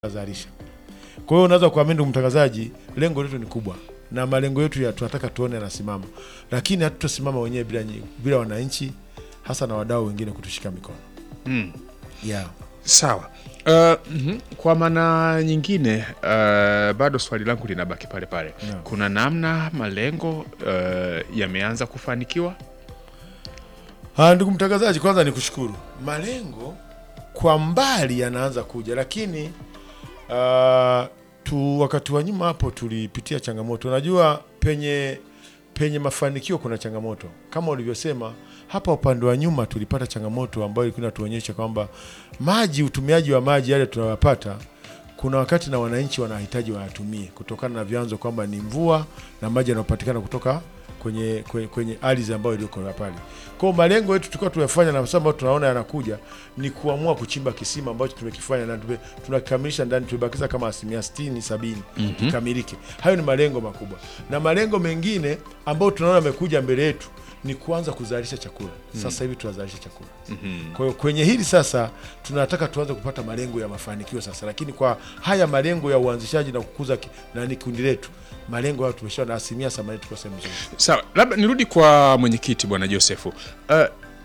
zalisha. Kwa hiyo unaweza kuamini ndugu mtangazaji, lengo letu ni kubwa na malengo yetu ya tunataka tuone yanasimama, lakini hatutasimama wenyewe bila, nyi- bila wananchi hasa na wadau wengine kutushika mikono Mm. yeah. Sawa. Uh, mhm. Kwa maana nyingine uh, bado swali langu linabaki pale pale. Naam. Kuna namna malengo uh, yameanza kufanikiwa? Ah, ndugu mtangazaji, kwanza ni kushukuru. Malengo kwa mbali yanaanza kuja, lakini ah, tu wakati wa nyuma hapo tulipitia changamoto. Unajua penye penye mafanikio kuna changamoto, kama ulivyosema hapa. Upande wa nyuma tulipata changamoto ambayo ilikuwa inatuonyesha kwamba maji, utumiaji wa maji yale tunayopata kuna wakati na wananchi wanahitaji wayatumie kutokana na vyanzo kwamba ni mvua na maji yanayopatikana kutoka kwenye kwenye, kwenye ardhi ambayo iliyoko pale. Kwa hiyo malengo yetu tulikuwa tunayafanya na sasa ambayo tunaona yanakuja ni kuamua kuchimba kisima ambacho tumekifanya na tume- tunakamilisha ndani, tumebakiza kama asilimia 60 sabini kikamilike. Hayo ni malengo makubwa, na malengo mengine ambayo tunaona yamekuja mbele yetu ni kuanza kuzalisha chakula. Sasa hivi tunazalisha chakula. Kwa hiyo kwenye hili sasa tunataka tuanze kupata malengo ya mafanikio sasa, lakini kwa haya malengo ya uanzishaji na kukuza ki- na ni kundi letu, malengo hayo tumesha na asilimia themanini tuko sehemu nzuri. Sawa, labda nirudi kwa mwenyekiti bwana Josefu. Uh,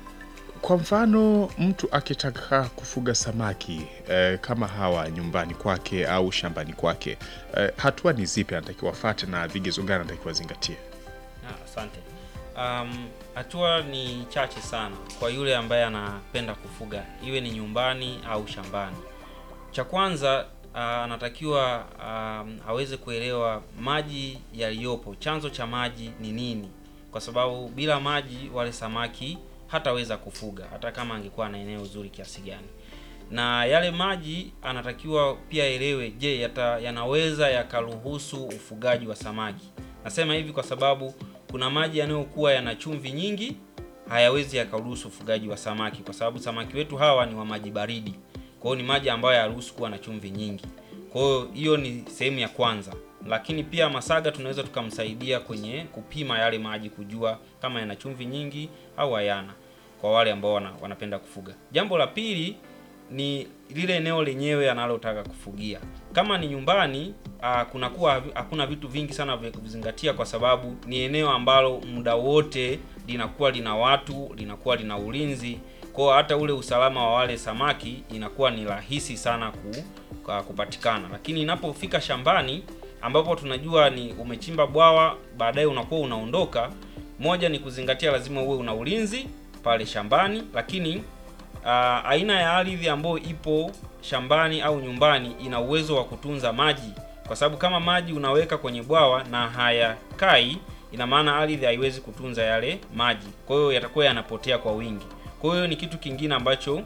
kwa mfano mtu akitaka kufuga samaki uh, kama hawa nyumbani kwake au shambani kwake uh, hatua ni zipi anatakiwa afate na vigezo gani anatakiwa zingatie? Ah, Asante. Um, hatua ni chache sana kwa yule ambaye anapenda kufuga, iwe ni nyumbani au shambani. Cha kwanza ah, anatakiwa um, aweze kuelewa maji yaliyopo, chanzo cha maji ni nini, kwa sababu bila maji wale samaki hataweza kufuga hata kama angekuwa na eneo zuri kiasi gani na yale maji anatakiwa pia elewe, je, yata, yanaweza yakaruhusu ufugaji wa samaki. Nasema hivi kwa sababu kuna maji yanayokuwa yana chumvi nyingi, hayawezi yakaruhusu ufugaji wa samaki, kwa sababu samaki wetu hawa ni wa maji baridi. Kwa hiyo ni maji ambayo hayaruhusu kuwa na chumvi nyingi. Kwa hiyo hiyo ni sehemu ya kwanza, lakini pia Masaga tunaweza tukamsaidia kwenye kupima yale maji, kujua kama yana chumvi nyingi au hayana, kwa wale ambao wana, wanapenda kufuga. Jambo la pili ni lile eneo lenyewe analotaka kufugia. Kama ni nyumbani, ah, kunakuwa havi- hakuna vitu vingi sana vya kuzingatia, kwa sababu ni eneo ambalo muda wote linakuwa lina watu, linakuwa lina ulinzi. Kwa hiyo hata ule usalama wa wale samaki inakuwa ni rahisi sana ku, kwa kupatikana. Lakini inapofika shambani ambapo tunajua ni umechimba bwawa, baadaye unakuwa unaondoka, moja ni kuzingatia, lazima uwe una ulinzi pale shambani, lakini Ah, aina ya ardhi ambayo ipo shambani au nyumbani ina uwezo wa kutunza maji, kwa sababu kama maji unaweka kwenye bwawa na hayakai, ina maana ardhi haiwezi kutunza yale maji, kwa hiyo yatakuwa yanapotea kwa wingi. Kwa hiyo ni kitu kingine ambacho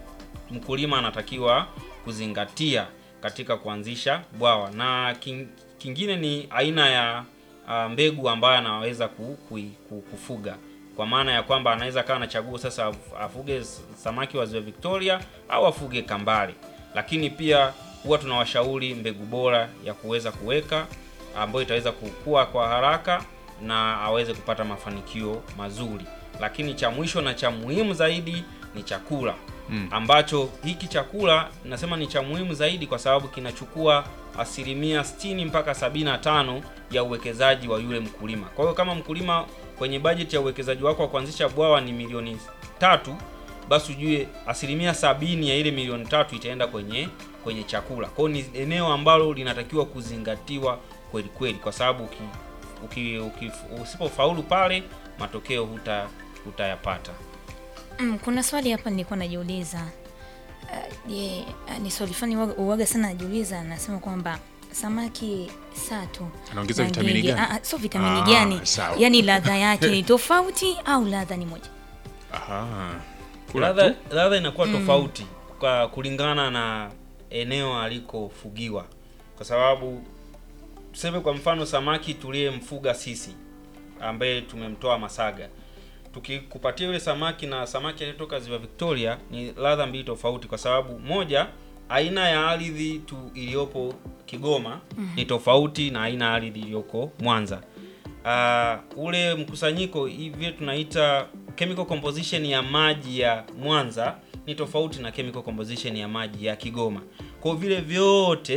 mkulima anatakiwa kuzingatia katika kuanzisha bwawa, na king, kingine ni aina ya ah, mbegu ambayo anaweza ku, ku, ku, kufuga kwa maana ya kwamba anaweza kawa anachagua sasa af- afuge s- samaki wa ziwa Victoria au afuge kambale, lakini pia huwa tunawashauri mbegu bora ya kuweza kuweka ambayo itaweza kukua kwa haraka na aweze kupata mafanikio mazuri. Lakini cha mwisho na cha muhimu zaidi ni chakula Mm. ambacho hiki chakula nasema ni cha muhimu zaidi kwa sababu kinachukua asilimia 60 mpaka 75 ya uwekezaji wa yule mkulima. Kwa hiyo kama mkulima kwenye bajeti ya uwekezaji wako wa kuanzisha bwawa ni milioni tatu, basi ujue asilimia sabini ya ile milioni tatu itaenda kwenye kwenye chakula. Kwa hiyo ni eneo ambalo linatakiwa kuzingatiwa kweli kweli, kwa sababu uki, uki, uki, usipofaulu pale matokeo huta hutayapata. Mm, kuna swali hapa nilikuwa najiuliza. Uh, je, uh, ni swali fulani uwaga- uwaga sana najiuliza, anasema kwamba samaki sato Anaongeza na vitamini ngege- gani? ah, ah, sio vitamini Ah, gani? sawa. Yaani ladha yake ni tofauti au ladha ni moja? Aha. Kula ladha tu. ladha inakuwa tofauti kwa kulingana na eneo alikofugiwa, kwa sababu tuseme kwa mfano samaki tuliyemfuga sisi ambaye tumemtoa Masaga, tukikupatia yule samaki na samaki aliyetoka ziwa Victoria ni ladha mbili tofauti, kwa sababu moja, aina ya ardhi tu iliyopo Kigoma ni tofauti na aina ya ardhi iliyoko Mwanza. Uh, ule mkusanyiko hivi tunaita chemical composition ya maji ya Mwanza ni tofauti na chemical composition ya maji ya Kigoma. Kwa kwa vile vyote